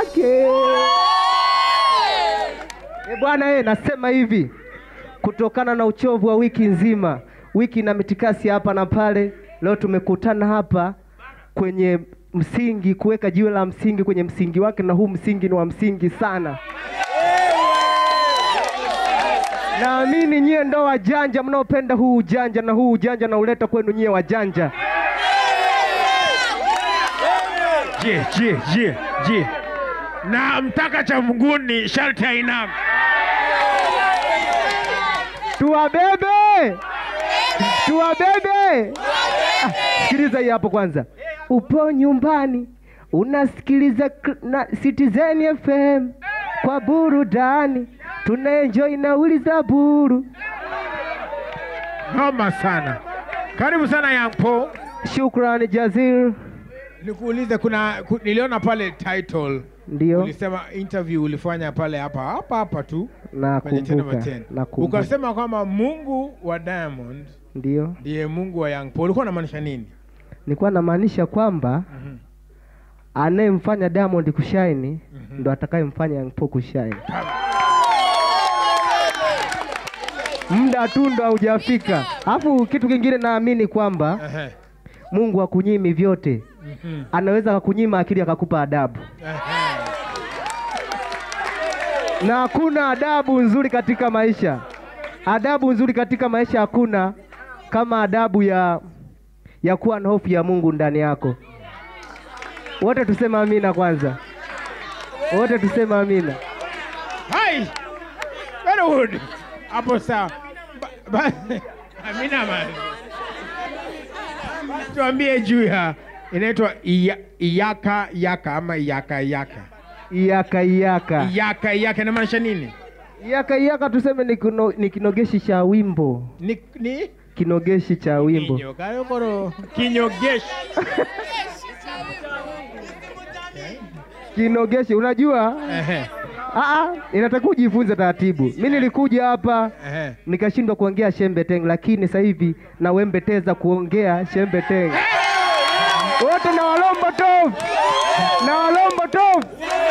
wake. E bwana e, nasema hivi kutokana na uchovu wa wiki nzima, wiki na mitikasi hapa na pale, leo tumekutana hapa kwenye msingi, kuweka jiwe la msingi kwenye msingi wake, na huu msingi ni wa msingi sana. Naamini nyie ndo wajanja mnaopenda huu ujanja, na huu ujanja nauleta kwenu nyie wajanja. Je, je, je, je. Na mtaka cha mguni sharti ainame. Tuwabebe, tuwabebe. Ah, Sikiliza hii hapo kwanza. Upo nyumbani unasikiliza k- na Citizen FM kwa burudani, tunaenjoy na wili za buru. Noma sana. Karibu sana Young Paul. Shukrani Jazir. Nikuulize, kuna ku, niliona pale title Ndio ulisema interview ulifanya pale hapa hapa hapa tu kwenye Ten Over nakumbuka, Ten. nakumbuka. ukasema kwamba Mungu wa Diamond Ndio ndiye Mungu wa Young Paul. Ulikuwa unamaanisha nini? nilikuwa namaanisha kwamba Mhm. anayemfanya Diamond kushaini Mhm. ndo atakayemfanya Young Paul kushaini. Muda tu ndo haujafika. Alafu kitu kingine naamini kwamba Ehe. Mungu hakunyimi vyote, Mhm. anaweza akakunyima akili akakupa adabu, Ehe. na hakuna adabu nzuri katika maisha. Adabu nzuri katika maisha hakuna kama adabu ya ya kuwa na hofu ya Mungu ndani yako. Wote tuseme amina kwanza, wote tuseme amina. Hai. Very good. Hapo sawa. Ba- ba- Amina man. Tuambie juu ya inaitwa iya- iyaka yaka ama iyaka yaka. Iyaka iyaka Iyaka yaka inamaanisha nini? iyaka iyaka, tuseme ni, kino, ni kinogeshi cha wimbo, Ni ni kinogeshi cha wimbo. Kinyo, karokoro. Kinyogeshi. Kinogeshi, unajua Ehe. Aa, inatakiwa ujifunze taratibu. Mi nilikuja hapa Ehe. nikashindwa kuongea shembe teng, lakini sasa hivi nawembeteza kuongea shembe teng. Wote na walombo tofu na walombo tofu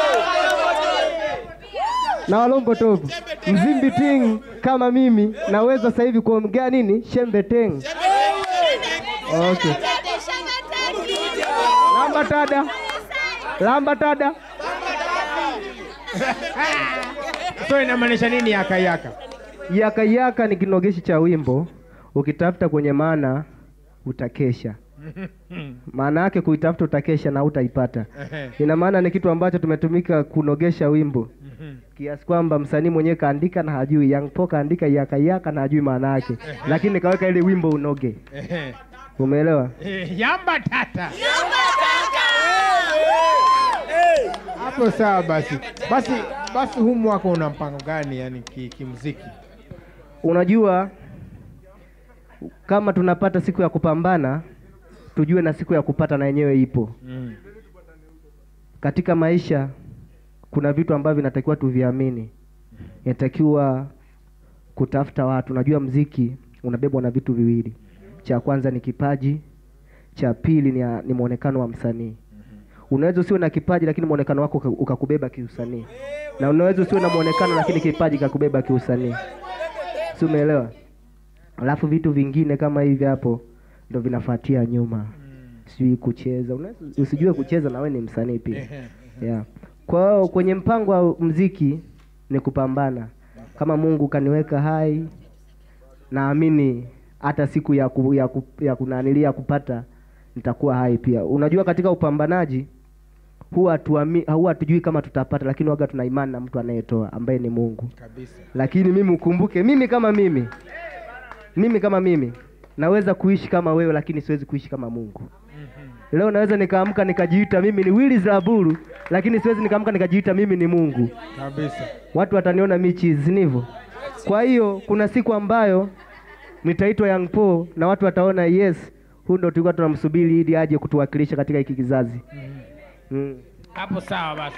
na walombo tofu mzimbi ting kama mimi naweza sasa hivi kuongea nini shembe teng. Okay. Lamba tada, lamba tada. So inamaanisha nini yaka yaka? Yaka yaka ni kinogeshi cha wimbo, ukitafuta kwenye maana utakesha. Maana yake kuitafuta utakesha na utaipata. Ehe. Ina maana ni kitu ambacho tumetumika kunogesha wimbo Mhm. kiasi kwamba msanii mwenyewe kaandika na hajui, Young Paul kaandika yaka yaka na hajui maana yake, lakini kaweka ili wimbo unoge. Ehe. Umeelewa? Eh, Yamba tata. Hapo sawa basi. Basi basi huu mwaka una mpango gani yani ki- kimuziki? Unajua, kama tunapata siku ya kupambana, tujue na siku ya kupata na yenyewe ipo. Mm. katika maisha kuna vitu ambavyo vinatakiwa tuviamini. Inatakiwa kutafuta watu. Unajua, mziki unabebwa na vitu viwili, cha kwanza ni kipaji, cha pili ni, ni mwonekano wa msanii. Unaweza usiwe na kipaji lakini mwonekano wako uka- ukakubeba kiusanii, na unaweza usiwe na mwonekano lakini kipaji kakubeba kiusanii, si umeelewa? Alafu vitu vingine kama hivi hapo ndo vinafuatia nyuma, sijui kucheza. Unaweza usijue kucheza na wewe ni msanii pia Ehe. yeah. Kwa hiyo kwenye mpango wa mziki ni kupambana. Kama Mungu kaniweka hai, naamini hata siku ya, ku, ya, ku, ya kunanilia kupata nitakuwa hai pia. Unajua, katika upambanaji huwa hatuami- huwa hatujui kama tutapata, lakini waga tuna imani na mtu anayetoa ambaye ni Mungu. Kabisa. Lakini mimi ukumbuke, mimi kama mimi, mimi kama mimi naweza kuishi kama wewe, lakini siwezi kuishi kama Mungu. Leo naweza nikaamka nikajiita mimi ni Willis Laburu, lakini siwezi nikaamka nikajiita mimi ni Mungu. Kabisa. Watu wataniona michizi, sivyo? Kwa hiyo kuna siku ambayo nitaitwa Young Paul na watu wataona yes, huyu ndo tulikuwa tunamsubiri ili aje kutuwakilisha katika hiki kizazi. Mm. Hapo sawa basi.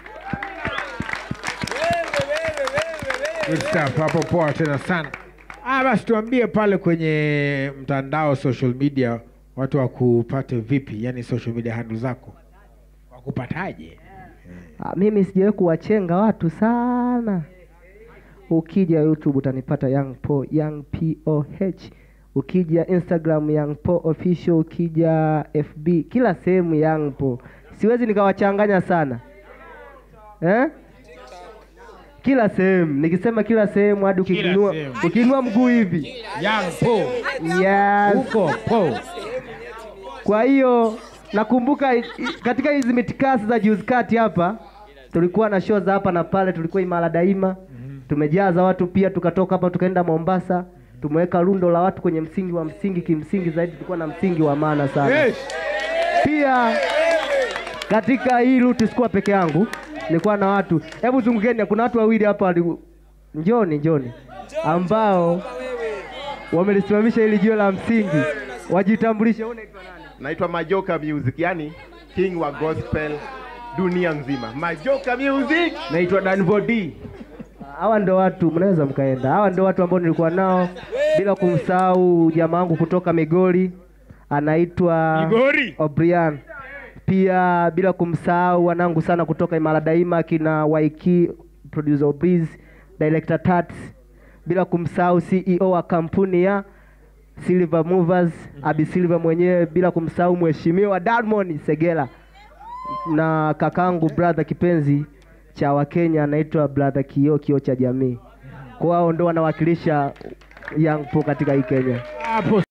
Good stuff. Hapo poa tena sana. Ah, basi tuambie pale kwenye mtandao social media watu wakupate vipi, yani social media handle zako wakupataje? Ah, mimi sijawahi kuwachenga watu sana ukija youtube utanipata young po young poh ukija instagram young po official ukija fb kila sehemu young po siwezi nikawachanganya sana eh? kila sehemu nikisema kila sehemu hadi Kila ukiinua sehemu. ukiinua mguu hivi Young Po. yes. Huko Po. Kwa hiyo nakumbuka i- i- katika hizi mitikasi za juzi kati hapa tulikuwa na show za hapa na pale, tulikuwa Imara Daima, tumejaza watu pia, tukatoka hapa tukaenda Mombasa, tumeweka rundo la watu kwenye msingi wa msingi. Kimsingi zaidi tulikuwa na msingi wa maana sana Yes. pia katika hii route sikuwa peke yangu, nilikuwa na watu. Hebu zungukeni, kuna watu wawili hapa wali... njoni njoni, ambao wamelisimamisha hili jiwe la msingi, wajitambulishe. Wewe unaitwa nani? naitwa Majoka Music, yani king wa gospel dunia nzima. Majoka Music. Naitwa Danvodi. Hawa ndo watu mnaweza mkaenda. Hawa ndo watu ambao nilikuwa nao, bila kumsahau jamaa wangu kutoka Migori anaitwa Igori. Obrian. Pia bila kumsahau wanangu sana kutoka Imara Daima kina Waiki, producer Breeze, director Tats. Bila kumsahau CEO wa kampuni ya Silver Movers, Abi Silver mwenyewe, bila kumsahau mheshimiwa Diamond Segela na kakangu brother kipenzi cha Wakenya anaitwa brother Kio Kio cha jamii. Kwa hao ndo wanawakilisha Young Po katika hii Kenya. Hapo